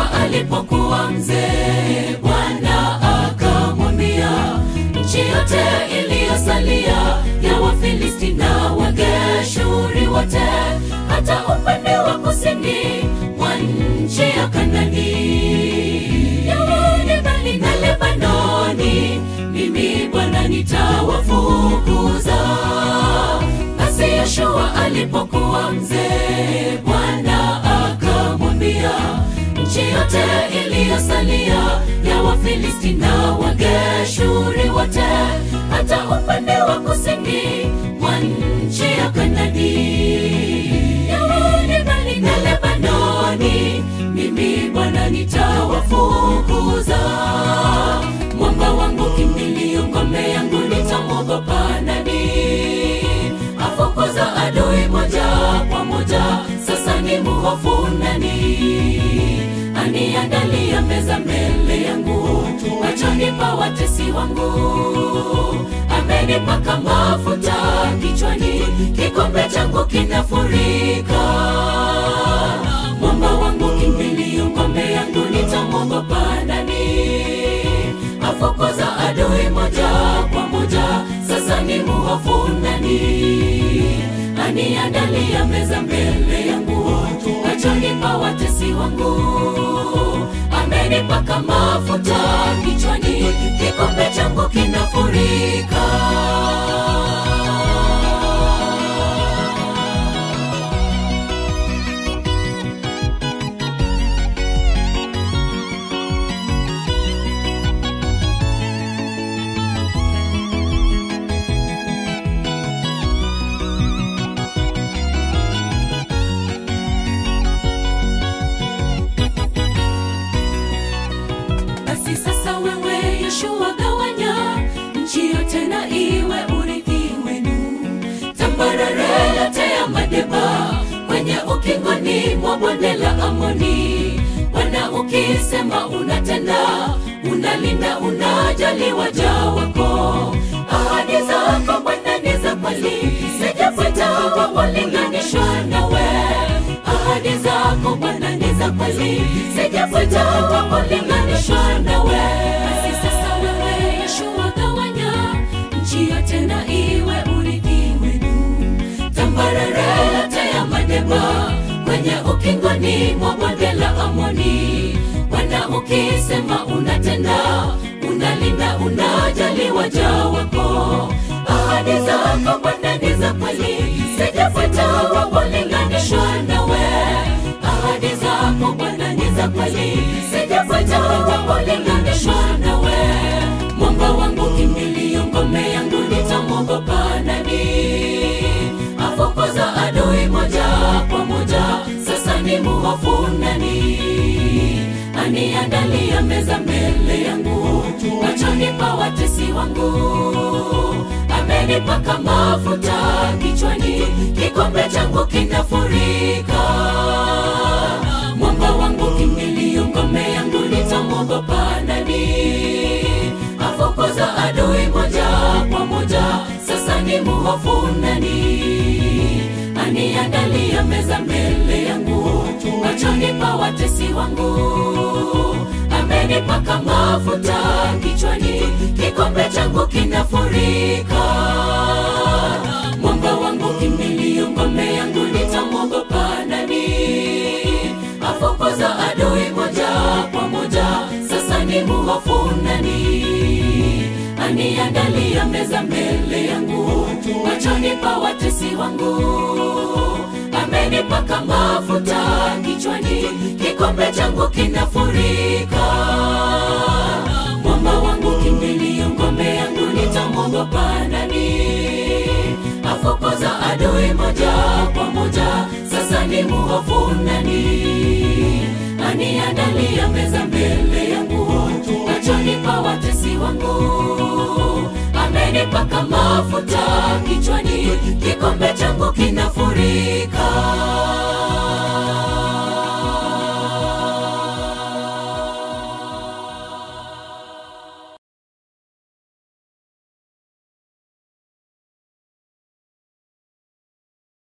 Yoshua alipokuwa mzee, Bwana akamwambia nchi yote iliyosalia ya Wafilisti na Wageshuri wote, hata upande wa kusini mwa nchi ya Kanani, Yaani bali na Lebanoni, mimi Bwana nitawafukuza. Basi Yoshua alipokuwa mzee, Bwana akamwambia nchi yote iliyosalia ya Wafilisti na Wageshuri wote, hata upande wa kusini mwa nchi ya Kanani, Yaani bali na Lebanoni, mimi Bwana nitawafukuza. Mwamba wangu kimbilio, ngome yangu, nitamwogopa nani? Afukuza adui moja kwa moja, sasa ni muhofu nani? Aniandalia meza mbele yangu, machoni pa watesi wangu. Amenipaka mafuta kichwani, kikombe changu kinafurika. Mwamba wangu kimbilio, ngome yangu, nitamwogopa nani? Afukuza adui moja kwa moja, sasa ni muhofu nani? Aniandalia meza mbele yangu, machoni pa watesi wangu. Amenipaka mafuta kichwani, kikombe changu kinafurika. Basi sasa wewe Yoshua, gawanya nchi yote na iwe urithi wenu, tambarare yote ya Madeba kwenye ukingoni mwa bonde la Amoni. Bwana ukisema unatenda, unalinda, unajali waja wako. Ahadi zako Bwana ni za kweli, sijapata wa kulinganishwa nawe. Ahadi zako Bwana ni za kweli, sijapata wa kulinganishwa nawe. Basi sasa wewe Yoshua, gawanya nchi yote na iwe urithi wenu, tambarare yote ya Madeba kwenye ukingoni mwa bonde la Amoni. Bwana ukisema unatenda, unalinda, unajali waja wako. Ahadi zako Bwana ni za kweli, sijapata wa kulinganishwa nawe. Ahadi zako Bwana ni za kweli, sijapata wa kulinganishwa nawe. Mwamba wangu kimbilio, ngome yangu, nitamwogopa nani? Afukuza adui moja kwa moja, sasa ni muhofu nani? Aniandalia meza mbele yangu, machoni pa watesi wangu. Amenipaka mafuta kichwani, kikombe changu kinafurika. Mwamba wangu kimbilio, ngome yangu, nitamwogopa nani? Afukuza adui moja kwa moja, sasa ni muhofu nani? Aniandalia meza mbele yangu, machoni pa watesi wangu. Amenipaka mafuta kichwani, kikombe changu kinafurika. Mwamba wangu kimbilio, ngome yangu, nitamwogopa nani? Afukuza adui moja kwa moja, sasa ni muhofu nani? Aniandalia meza mbele yangu, machoni pa watesi wangu. Amenipaka mafuta kichwani, kikombe changu kinafurika. Mwamba wangu kimbilio, ngome yangu, nitamwogopa nani? Afukuza adui moja kwa moja, sasa ni muhofu nani? Aniandalia meza mbele yangu, machoni pa watesi wangu. Amenipaka mafuta kichwani, kikombe changu kinafurika.